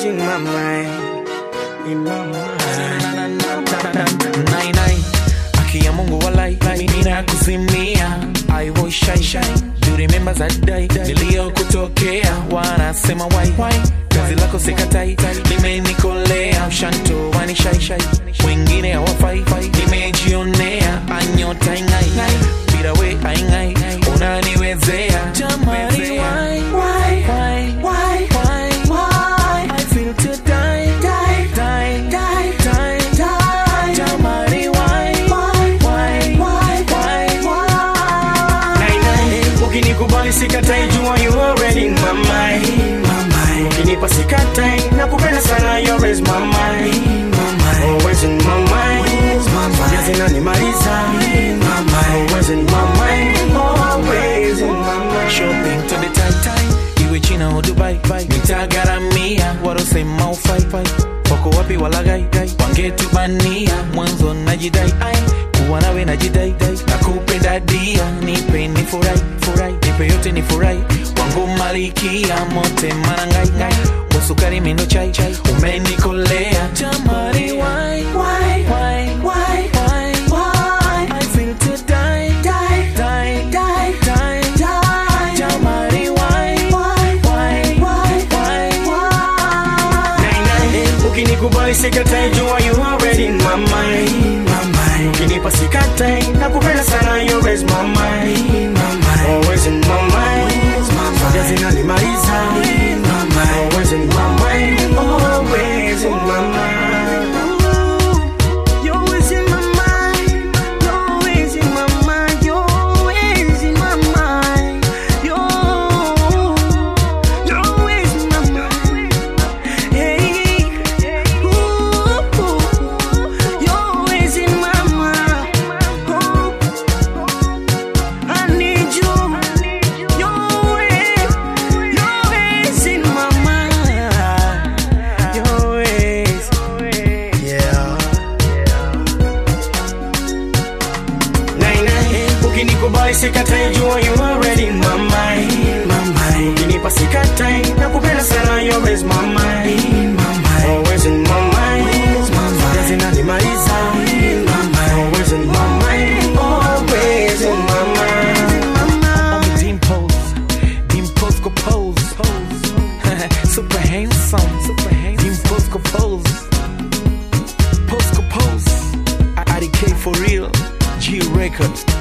always in my mind, in my mind. Nai, nai. Aki ya Mungu walai nina kuzimia I was shy shy Do you remember that day Niliyokutokea Wanasema why Kazi lako sikatai Limenikolea Mshanto wani shy shy Wengine hawafai Nimejionea Anyota ingai Bila we aingai Unaniwezea Jamani why Why Why Why Why Why I feel to die Die Die Die Die Die Jamani why Why Why Why Why Nai, nai. Ukinikubali sikatai, jua you already in my mind. Ukinipa sikatai, nakupenda sana, you always my mind. Always in my mind. Zote zinanimaliza. Always in my mind. Always in my mind. shopping to the tight time iwe china au dubai nitagaramia warosema ufai wako wapi walagai wangetubania mwanzo najidai ai kuwa nawe najidai nakupenda dia nipe ni furai furai nipe yote ni furai wangu malikia mote manangai wasukari mindo chai chai umenikolea jamani why why why why why why I feel to die die die die die die jamani why why why why why Nai, nai. Ukinikubali sikatai, jua you already in my mind. Ukinipa sikatai, nakupenda sana, you always my mind. Always in my mind. Zote zinanimaliza. Always in my mind. Always in my mind. You're always in my mind. You're always in my mind. You're always in my mind. You're, you're always in my mind. Hey, ooh, you're always in my mind. Oh, I need you. You're always, you're always in my mind. You're always, yeah. Nai, nai, ukinikubali sikatai, jua you already in my mind. Ukinipa sikatai, nakupenda sana, you always my mind. Always in my mind. Zote zinanimaliza. Always in my mind. Always in my mind. On me dimples, dimples go pose, super handsome, super handsome, dimples go pose, pose go pose. I, I for real, G Records.